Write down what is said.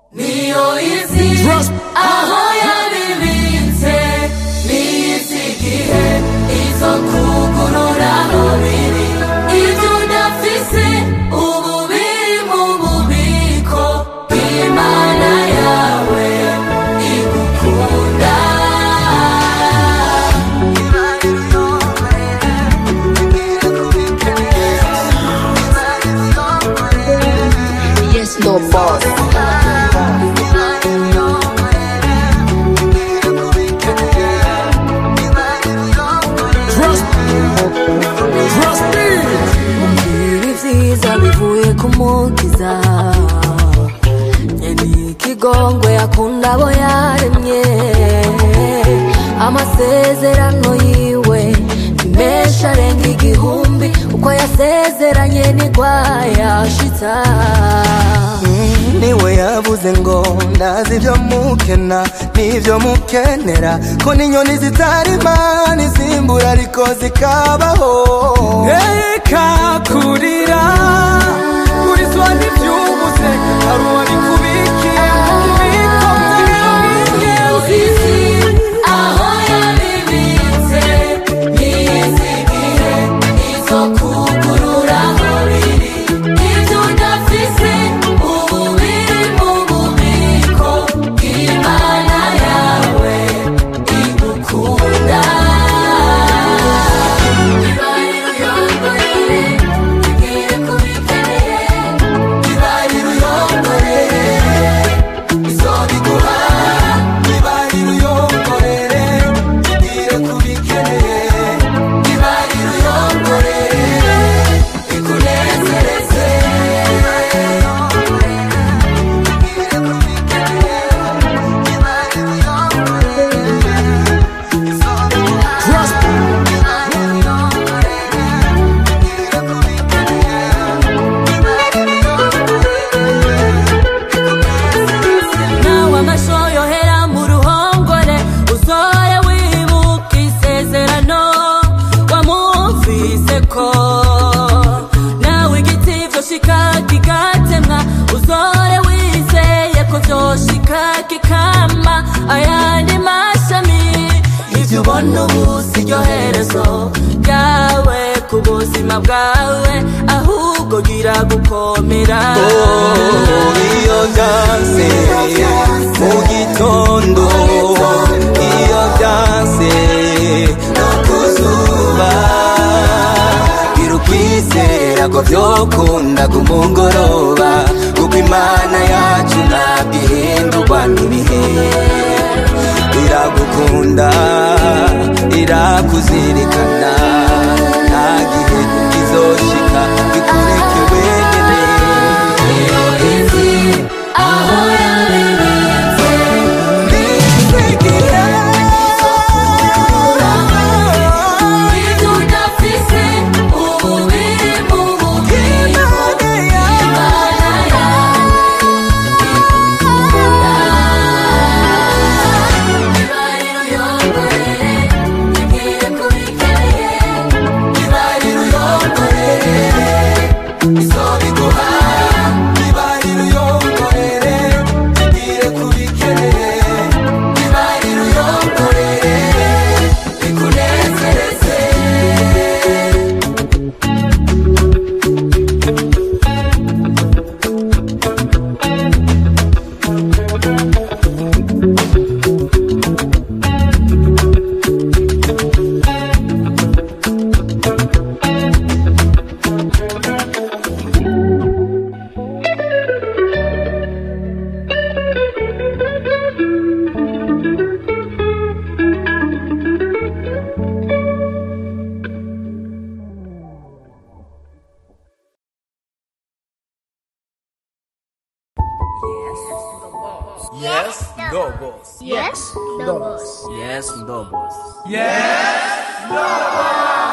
niyo izi aho yabibitse niyizi igihe izo kugurura biri ibyo udafise ubu biri mu bubiko bw'imana yawe igukunda Yes, no boss. ibi vyiza bivuye ku mukiza nyeni ikigongwe akunda abo yaremye amasezerano yiwe ni menshi arenga igihumbi uko yasezeranye ntigwayashitsa niwe yavuze ngo ndazi ibyo mukena n'ibyo mukenera ko n'inyoni zitarima n'izimbura ariko zikabaho reka kurira kurizwa n'ibyubuze hari uwari kubikiye mu bubiko Uzizi aho yabibitse niyizi igihe izo kugurura biri ibyo udafise ubu biri mu bubiko bw'imana yawe igukunda ibariro yongorere ibwire ko bikeneye ibariro yongorere izobiguha ibariro uyongorere igire kubikeneye ibariro yongorere ikunezereze nawe amasho yohera mu ruhongore uzore wibuka isezerano wamumvise ko nawe igiti vyoshika kigatemwa uzore wizeye ko vyoshika kikama ayandi mashami ivyo ubona ubu si ryo herezo ryawe ku buzima bwawe ahubwo gira gukomera iyo byanse mu gitondo iyo byanse no ku zuba gira ukwizera ko byokunda ku mugoroba kuko imana yacu ntabwo ihindurwa n'ibihe iragukunda irakuzirikana nta gihe kizoshika bikureke wenyine izi aho yabibitse ibyo udafise ubu biri mu bubiko bw'imana yawe igukunda ibariro yongorere ibwire ko bikeneye ibariro yongorere izobiguha ibariro uyongorere igire kubikeneye ibariro yongorere ikunezereze Yes, no boss. Yes, no boss. Yes, no boss. Yes, no